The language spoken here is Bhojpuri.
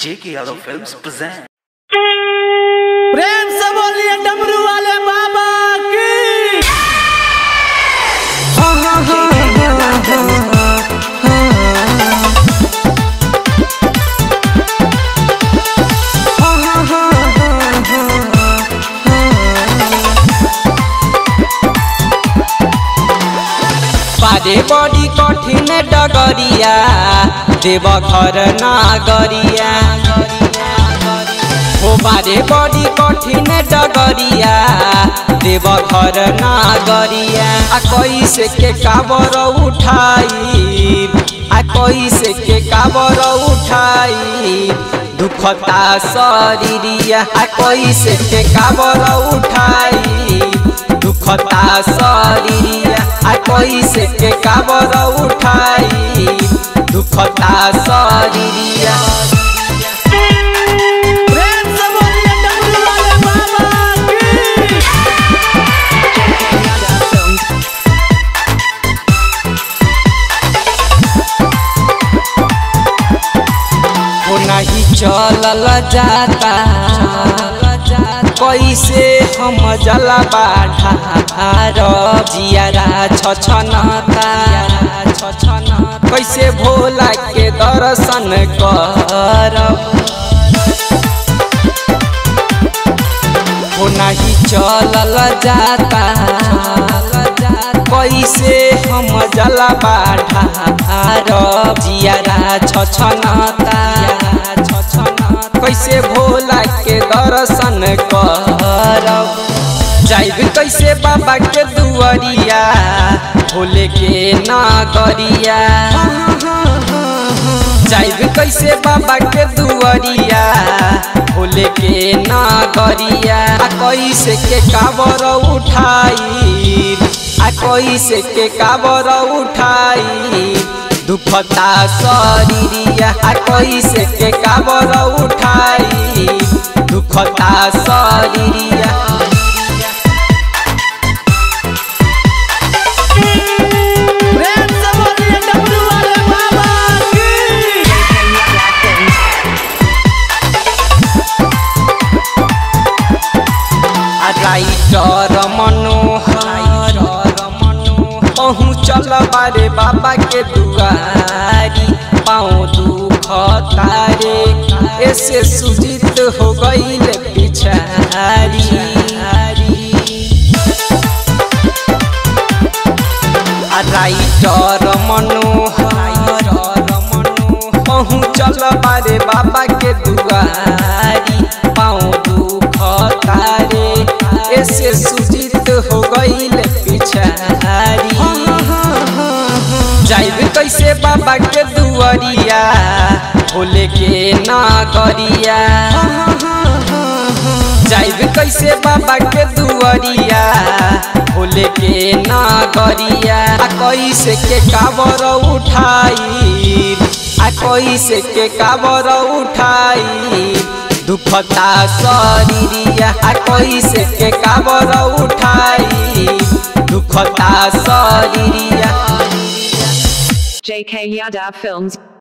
जेके यादव फिल्म्स प्रेजेंट प्रेम से बोलिए डमरू वाले बाबा की पारे बड़ी कठिन डगरिया देव घर नागरिया हो बारे बड़ी कठिन डगरिया देव घर नागरिया आ कैसे के काबर उठाई आ कैसे के काबर उठाई दुखता शरीरिया आ कैसे के काबर उठाई दुखता शरीरिया आ कैसे के काबर उठाई दुखता शरीरिया प्रेम से बोलिए डमरू वाले बाबा की वो नहीं चलल जाता कैसे हम जला बाढ़ा जियारा छछनता कैसे भोला के दर्शन करब वो नहीं चलल जाता कैसे हम जला बाढ़ा जियारा छछनता कैसे भोला के दर्शन करब जाइब कैसे बाबा के दुआरिया भोले के नागरिया जाइब कैसे बाबा के दुआरिया भोले के नागरिया आ कैसे के काबर उठाई आ कैसे के काबर उठाई दुखता शरीरिया आ कैसे के काबर उठाई दुखता शरीरिया प्रेम से बोलिए डमरू वाले बाबा की राइटर मनोहर पहुँचल बारे बाबा के दुआरी पाँव दुख तारे ऐसे सुजित हो गईल पिछारी राइटर मनोहर पहुँचल बारे बाबा के दुआरी पाँव दुख तारे ऐसे सुजित हो गईल पिछारी जाइब कैसे बाबा के दुआरिया भोले के नागरिया जाइब कैसे बाबा के दुआरिया भोले के नागरिया आ कैसे के काबर उठाई आ कैसे के काबर उठाई दुखता शरीरिया आ कैसे के काबर उठाई दुखता शरीरिया JK Yadav Films